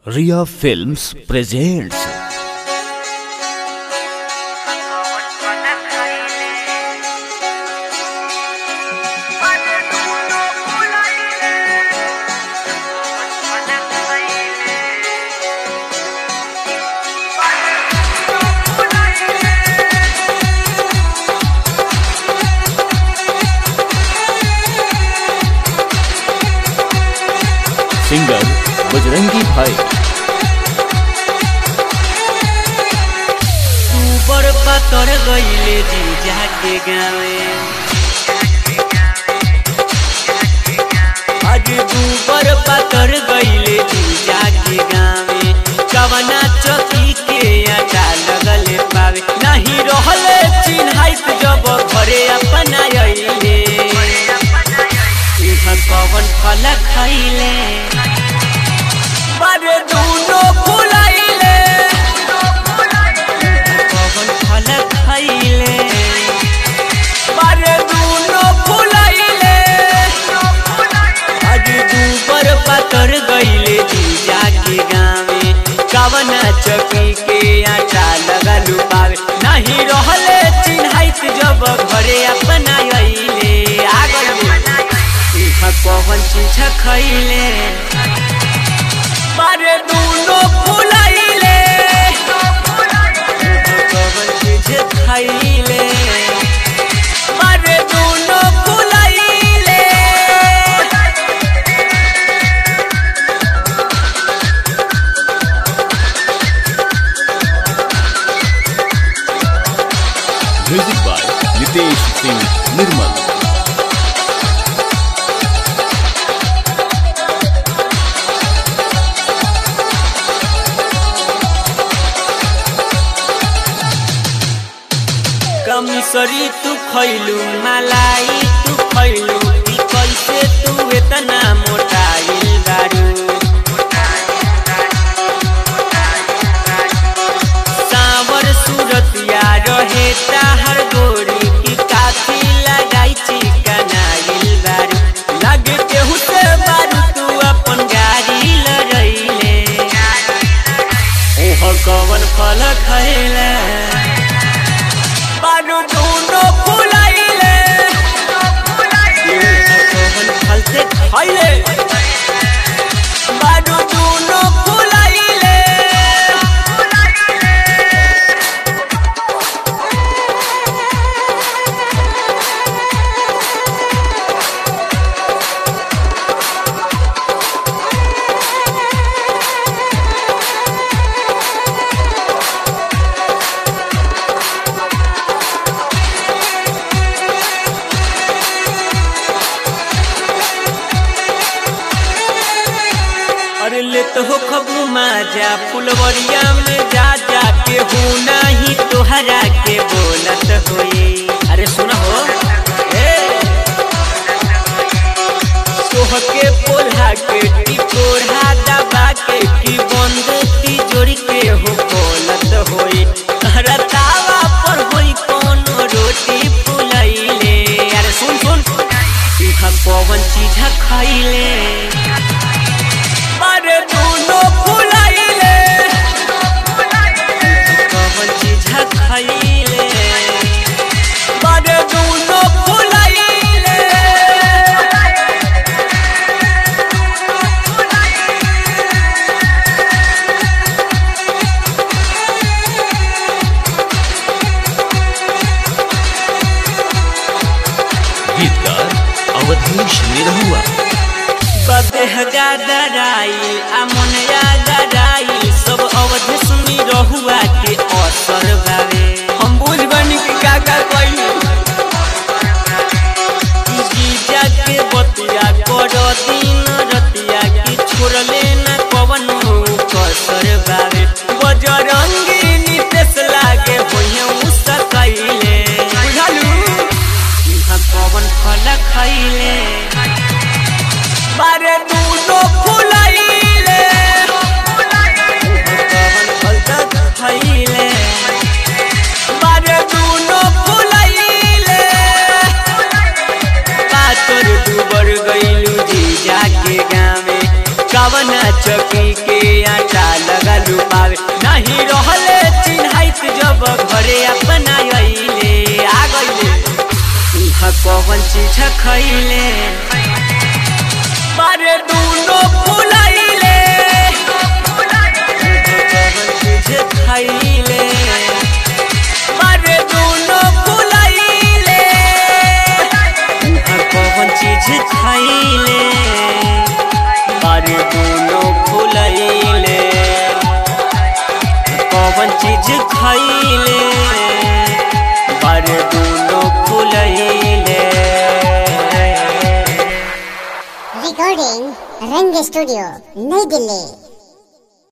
Ria Films presents singer Bajrangi भाई ऊपर पातर गईले जीजा के गावे आज ऊपर पातर गईले जीजा के गावे कवना चौकी के आटा लगले पावे नहीं रहले चिन्हाइत जब घरे अपना अइले इधर कवन फल खइले बारे दूनो फुलाइले कवन फल खइले बारे दूनो फुलाइले आज दूबर पातर गइले जीजा के गावे कवना चकी के आटा लगलू पावे नहीं रहले चिन्हाइत जब घरे अपना अइले आ गइले इहा कवन चीज खइले बारे दूनो फुलाइले कवन चीज खइले बारे दूनो फुलाइले म्यूजिक बाय नितेश सिंह निर्मल कमिसरी तू खैलू मलाई तू खैलू ई कैसे तू इतना मोटाइल बारू सावर सूरतिया रहे ताहर गोरी की काफी लगाई चिकनाइल बारू लगे केहू से बारू तू अपन गाड़ी लड़ैले ओह कवन फल खैले बारू दूनो फुलाइले कवन फल से खैले बारू दूनो फुलाइले अरे ले तो हो खबू माजा फुलवरिया में जा जा के हूँ नहीं तोहरा के बोलत होई अरे सुन हो ए सोह के पोल्हा के टिकोढ़ा दबा के की बंद तिजोरी के हो बोलत होई अरे तावा पर होई कोनो रोटी फुलैले अरे सुन सुन इहा कौन चीज खइले अरे दूनो फुलाइले कवन चीज खइले अरे दूनो फुलाइले गीतकार अवधेश निरहुआ बदेह गदराई अमुनिया गदराई सब अवध सुनी रहुआ के असर बावे हम बुझ बनी कि का का कइली जीजा के बतिया कर दिन रतिया की छोड़ले न कवन कसर बावे बजरंगी नितेश लागे होइए उसकैले बुझलू इहा कवन फल खइले बारे दूनो फुलाइले कवन फल तक खइले बारे दूनो फुलाइले पातर दुबर गइलू जीजा के गावे कवना चक पी के आटा लगल पावे नहीं रहले चिन्हाइत जब घरे अपना अइले आ गइले इहा कौन चीज खइले बारे दूनो फुलाइले कौन चीज खइले बारे दूनो फुलाइले इहा कौन चीज खइले बारे दूनो फुलाइले कौन चीज खइले बारे दूनो फुलाइले Recording Rang Studio, Nई Delhi.